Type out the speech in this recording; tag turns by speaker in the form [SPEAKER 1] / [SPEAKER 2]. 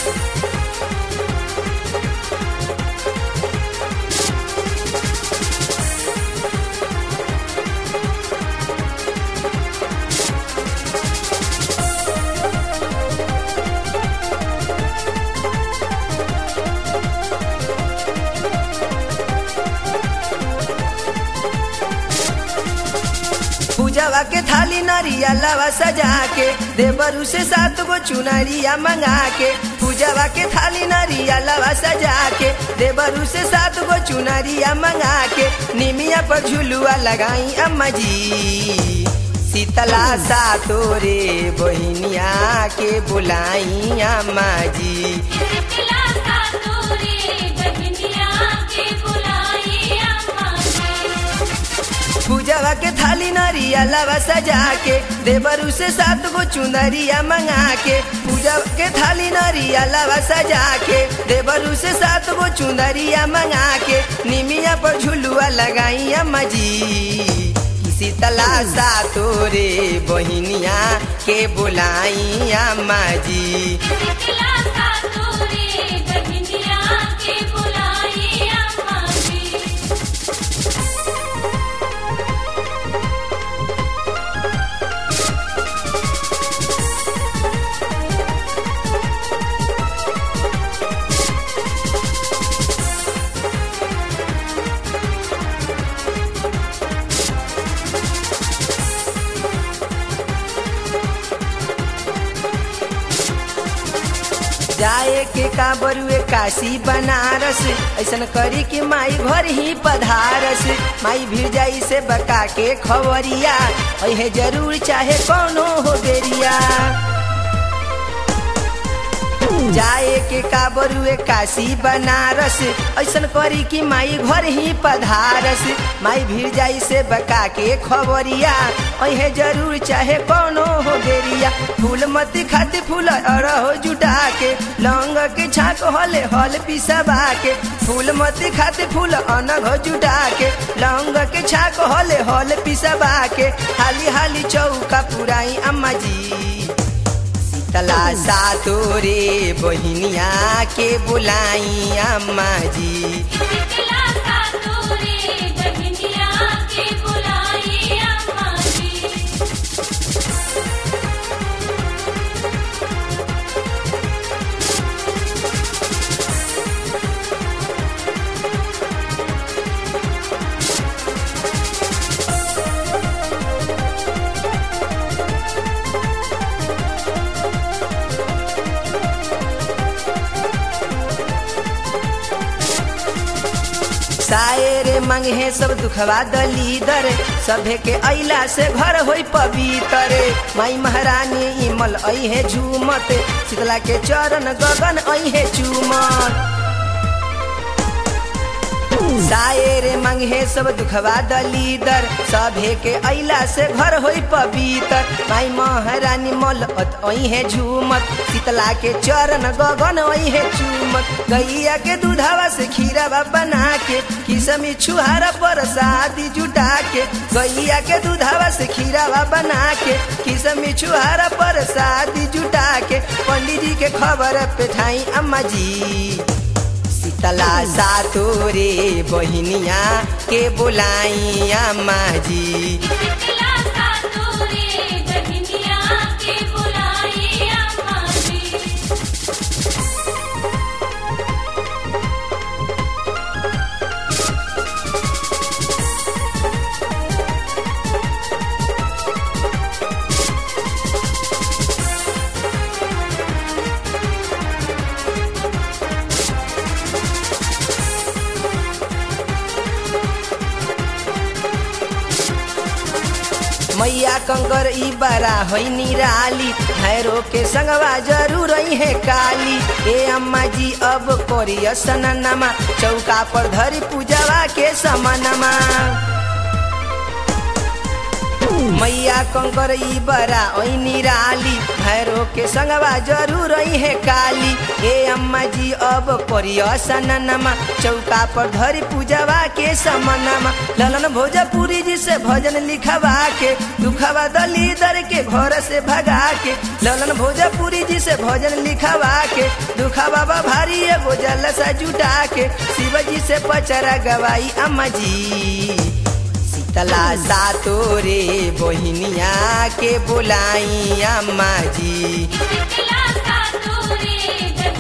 [SPEAKER 1] पूजवा के थाली नरिया लवा सजा के देवरू से सात गो चुनरिया मंगा के पूजवा के थाली नरिया लवा सजा के देवरू से सात गो चुनरिया मंगा के निमिया पर झुलुआ लगाई अम्मा जी शीतला सा तोरे बहिनिया के बुलाई अम्मा जी
[SPEAKER 2] शीतला सा तोरे बहनिया के बुलाई अम्मा जी
[SPEAKER 1] पूजवा के थाली नरिया लवा सजा के देवरू से सात गो चुनरिया मंगा के पूजा के थाली नरिया लवा सजा के देवरू से सात गो चुनरिया मंगा के निमिया पर झुलुआ लगाई अम्मा जी शीतला सा तोरे बहिनिया के बुलाई अम्मा जी
[SPEAKER 2] शीतला सा तोरे बहनिया के बुलाई अम्मा जी
[SPEAKER 1] जाए के का बरुए काशी बनारस ऐसन करी कि माई घर ही पधारस माई भीड़ जाई से बका के खबरिया अहे जरूर चाहे कौनो हो बेरिया जाए के का बरुए काशी बनारस ऐसन करी कि माई घर ही पधारस माई भीड़ जाई से बका के खबरिया अहे जरूर चाहे कौनो हो बेरिया फूल मती खाती फूल अरहो जुटा के लौंग के छाक हले हल पिसबा के फूल मती खाती फूल अनघ जुटा के लौंग के छाक हले हल पिसबा के हाली हाली चौका पुराई अम्मा जी तला सा तोरे बहिनिया के बुलाई अम्मा जी
[SPEAKER 2] शीतला सा तोरे बहनिया के बुलाई अम्मा जी
[SPEAKER 1] सायरे मंगे सब दुखवा दलीदर सभे के अइला से घर होई पवित्र माई महारानी इमल अहे झूमत शीतला के चरण गगन अहे चूमत सायरे मंगे सब दुखवा दलीदर सभे के अइला से घर होई पवित्र माई महारानी मल अहे झूमत शीतला के चरण गगन अहे चूमत गैया के दूधवा से खीरावा बना के किसमी छुहारा पर शादी जुटा के गैया के दूधवा से खीरावा बना के किसमी छुहारा पर शादी जुटा के पंडित जी के खबर पेठाई अम्मा जी शीतला सा तोरे बहिनिया के बुलाई अम्मा जी
[SPEAKER 2] शीतला सा तोरे बहनिया के बुलाई अम्मा जी
[SPEAKER 1] मैया कंकर ई बड़ा होई निराली भैरो के संगवा जरूर है काली ए अम्मा जी अब करिय सननमा चौका पर धरी पूजवा के समनमा मैया कंकर ई बड़ा ओई निराली भैरो के संगवा जरूर है काली ए अम्मा जी अब करिया सननमा चौका पर धरी पूजवा के समनमा ललन भोजपुरी जी से भजन लिखवा के दुखवा दलीदर के घर से भगा के ललन भोजपुरी जी से भजन लिखवा के दुखवा बा भारी एगो जलसा जुटा के शिव जी से पचरा गवाई अम्मा जी शीतला सातो रे बहिनिया के बुलाई अम्मा जी
[SPEAKER 2] शीतला सातोरे